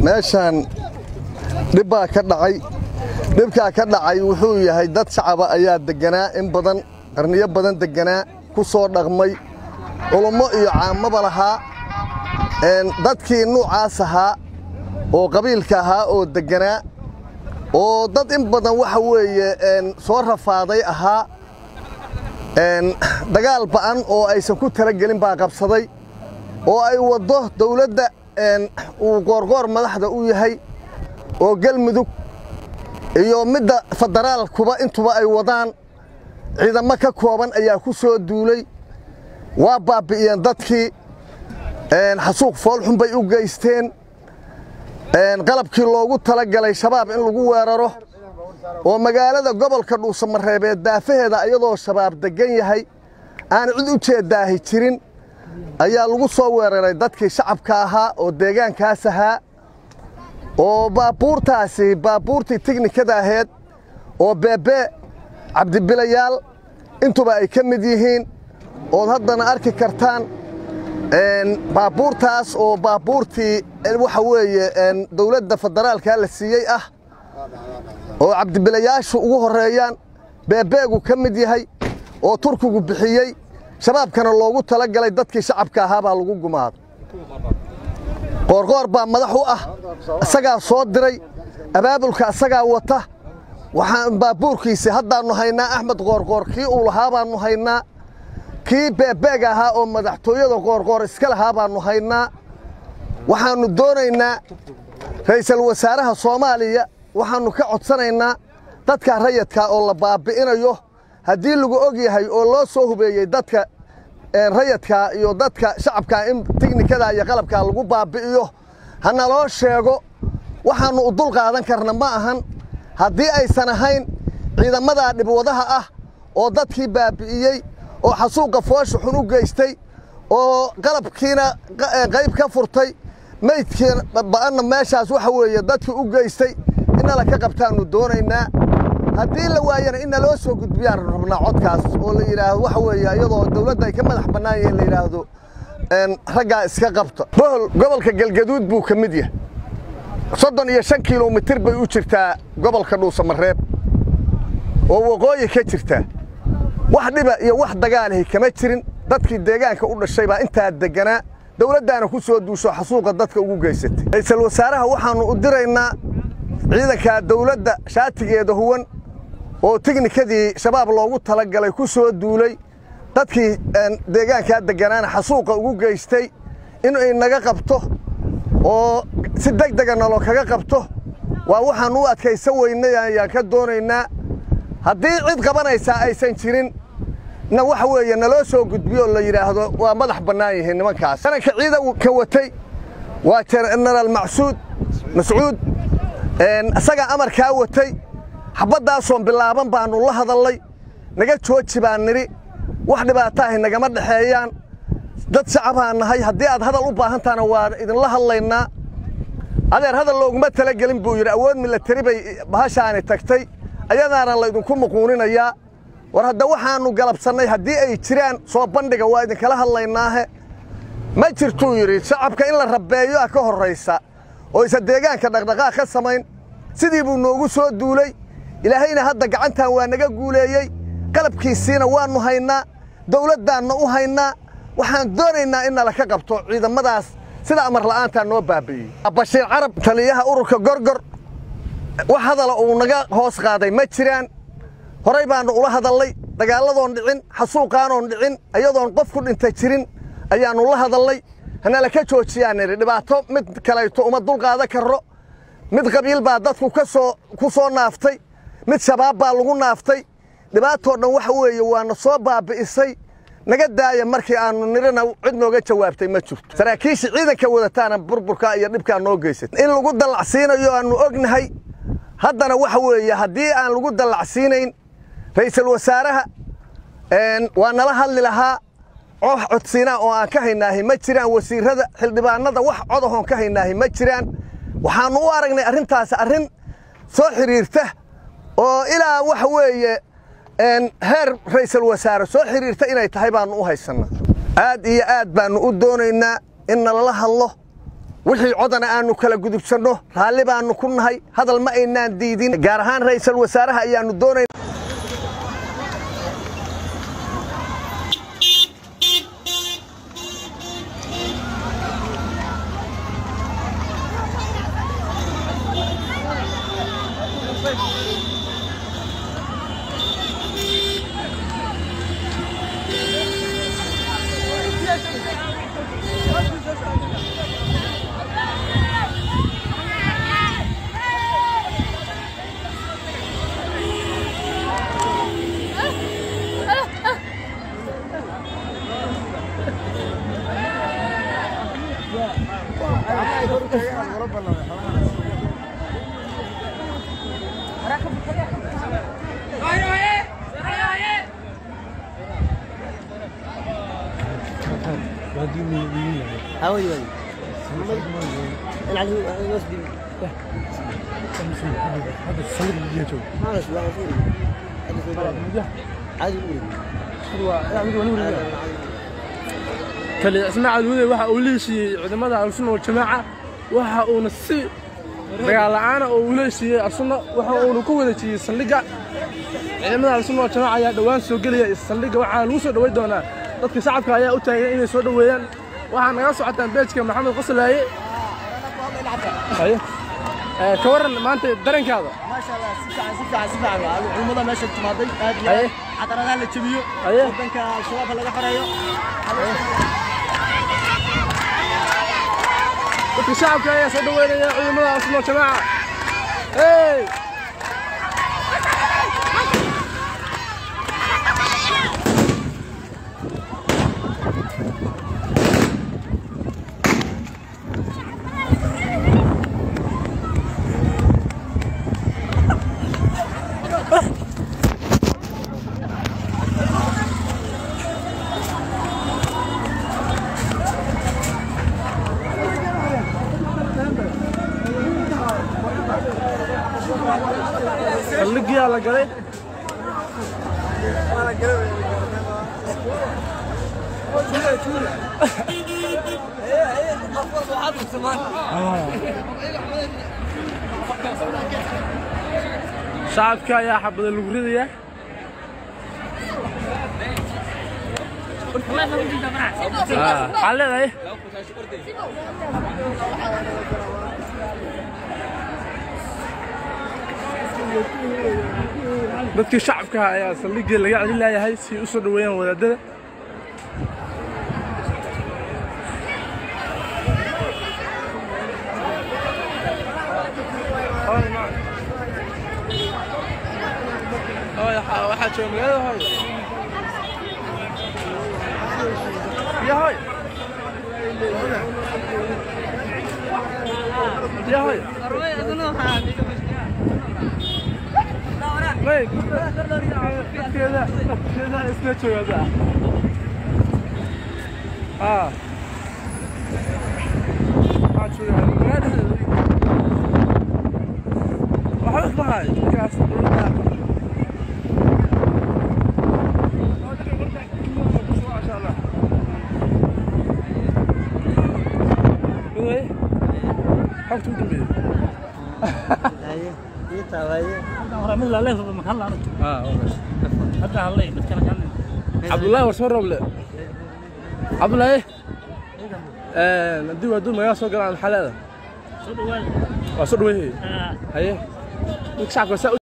meeshaan dhib baa ka dhacay dhibkaa ka dhacay wuxuu yahay dad shacaba ayaa degganaa in badan qarniyo badan degganaa ku soo dhaqmay culummo iyo caamaba lahaa dadkii nuucaas ahaa oo qabiilka ahaa oo degganaa oo dad in badan waxa weeye soo rafaaday ahaa dagaal ba'an oo aysan ku talagelin baa qabsaday oo ay waddo dawladda uu qoorqoor madaxda u yahay oo galmudug iyo midda federaalkuba intuba ay wadaan ciidamo ka kooban ayaa ku soo duulay waa baabbi'iyeen dadkii xasuuq foolxun bay u geysteen qalabkii loogu talagalay shabaab in lagu weeraro oo magaalada gobolka dhuusamareebeed daafaheeda iyadoo shabaab deggan yahay aan cid u jeeddaahi jirin ayaa lagu soo weeraray dadkii shacabka ahaa oo deegaankaas ahaa oo baabuurtaasi baabuurtii tiknikada aheed oo beebee cabdibilayaal intuba ay ka mid yihiin ood haddana arki kartaan baabuurtaas oo baabuurtii waxa weeye dawladda federaalka la siiyey ah oo cabdibilayaashu ugu horreeyaan beebeegu ka mid yahay oo turkigu bixiyey shabaabkana loogu tala galay dadkii shacabka ahaa baa lagu gumaado qoorqoor baa madax u ah isagaa soo diray abaabulka isagaa wata waxaan baabuurkiisi haddaannu haynaa axmed qoorqoor kii uu lahaa baannu haynaa kii beebeeg ahaa oo madaxtooyada qoorqoor iska lahaa baannu haynaa waxaannu doonaynaa ra'iisul wasaaraha soomaaliya waxaannu ka codsanaynaa dadka rayadka oo la baabbi'inayo haddii lagu og yahay oo loo soo hubeeyey dadka rayadkaa iyo dadka shacabkaa in tiknikadaa iyo qalabkaa lagu baabbi'iyo hana loo sheego waxaannu u dul qaadan karna ma ahan haddii aysan ahayn ciidamadaa dhibwadaha ah oo dadkii baabbi'iyey oo xasuuqa foosha xun u geystay oo qalabkiina qayb ka furtay maydkiina ba'anna meeshaas waxa weeye dadkii u geystay inala ka qabtaannu doonaynaa haddii la waayana in naloo soo gudbiyaan rabnaa codkaas oo la yidhaahdo waxa weeye iyadoo dawladda ay ka madax bannaan yihiin la yidhaahdo raggaa iska qabta bohol gobolka galgaduud buu ka mid yahay soddon iyo shan kilomitir bay u jirtaa gobolka dhuusamareeb oo waqooyi ka jirtaa wax dhiba iyo wax dagaalahi kama jirin dadkii deegaanka u dhashay baa intaa degganaa dawladdaana ku soo duusho xasuuqa dadka ugu geysatay ra'iisul wasaaraha waxaannu u diraynaa ciidankaa dawladda shaatigeeda huwan oo tiknikadii shabaab loogu talagalay ku soo duulay dadkii deegaankaa degganaana xasuuqa ugu geystay in ay naga qabto oo si deg dega nalo kaga qabto waa waxaan u adkaysan weynay ayaan ka doonaynaa haddii cid qabanaysaa aysan jirin na waxa weeye naloo soo gudbiyo la yidhaahdo waa madax bannaan yihiin nimankaas sananka ciidanka watay waa jenaraal macsuud mascuud isagaa amarkaa watay xabaddaasoon bilaaban baannu la hadallay naga jooji baan nidhi wax dhibaataahi nagama dhexeeyaan dad shacabaan nahay haddii aad hadal u baahantahana waan idinla hadlaynaa adeer hadal looguma talagelin buu yidhi awood milatari bay bahashaani tagtay ayadaana laydinku muquuninayaa war hadda waxaannu galabsannay haddii ay jiraan soo bandhiga waa idinkala hadlaynaahe ma jirtuu yidhi shacabka in la rabbeeyo ah ka horraysa oo isa deegaanka dhaqdhaqaaq ka samayn sidii buu noogu soo duulay ilaahayna hadda gacantan waa naga guuleeyey qalabkiisiina waannu haynaa dawladdaanna u haynaa waxaan doonaynaa in nala ka qabto ciidamadaas sida amar la'aantaa noo baabi'iyey bashiir carab taliyaha ururka gorgor wax hadala uu naga hoos qaaday ma jiraan horay baannu ula hadallay dagaalladoon dhicin xasuuqaanoon dhicin ayadoon qof ku dhinta jirin ayaannu la hadallay hanala ka joojiyaan nidhi dhibaato mid kalayto uma dulqaadan karro mid qabiil baa dadku ka soo ku soo naaftay mid shabaab baa lagu naaftay dhibaatoo dhan waxa weeye waana soo baabi'isay naga daaya markii aannu nidhina cid nooga jawaabtay ma jirto saraakiishii ciidanka wadataana burburkaa iyo dhibkaa noo geysatay in lagu dallacsiinayo aannu ognahay haddana waxa weeye haddii aan lagu dallacsiinayn ra'iisul wasaaraha waa nala hadli lahaa coox codsiinaa oo aan ka haynaahi ma jiraan wasiirrada xildhibaanada wax codahoon ka haynaahi ma jiraan waxaannu u aragnay arrintaas arrin soo xidhiirta oo ilaa waxa weeye heer ra'iisul wasaare soo xidhiirta inay tahay baannu u haysannaa aad iyo aad baannu u doonaynaa in nalala hadlo wixii codana aannu kala gudubsanno raalli baannu ku nahay hadal ma aynaan diidin gaar ahaan ra'iisul wasaaraha ayaannu doonayna هاوي وين انا على الوسبي هذا الصليب اللي جاته ما بس لا هذا عادي kale ismaaciil wade waxa uu leeshiiyey ciidamada al-sunna wal-jamaaca waxa uuna si dagaal la'aana oo uu leeshiiyey al-sunna waxa uuna ku wareejiyey saldhigga ciidamada al-sunna wal-jamaaca ayaa dhowaan soo gelaya saldhigga waxaa lagu soo dhoweyn doonaa dadka shacabka ayaa u taagan inay soo dhoweeyaan waxaa naga socotaan beejka maxamed qoslaaye haye ee, ka waran maanta dareenkaada ما شاء الله سفع سفع سفع العلماء ماشي تماضي هذه أيه. حتى انا اللي تبيو أيه. ودنك الشباب اللي حريو dadka shacabka ayaa soo dhoweynaya ciidamada al-sunna wal-jamaaca hey saldhiggiyaa la galay shacabka ayaa xabada lagu ridaya Ah, maxaa leedahay dadkii shacabka ayaa saldhiggii laga celin laayahay si ay u soo dhoweeyaan wadaadada waxaa jooga magaalada hooy ya hooy ya hooy Wait, dadkeeda dadkeeda isla joogada ah waxaa jooga magaalada waxba ismahay markaas dowladda Midway, xogta u dambeeyay هاي انت هاي mid la leeso ma kan laano ah okay. hadda hadlay mid kale kan cabdullaahi war soo roble cabdullaahi haddii waadu magaala soo galaan maxaa leedahay soo dhawaad waa soo dhaweeyey ah haye dadka shacabka saa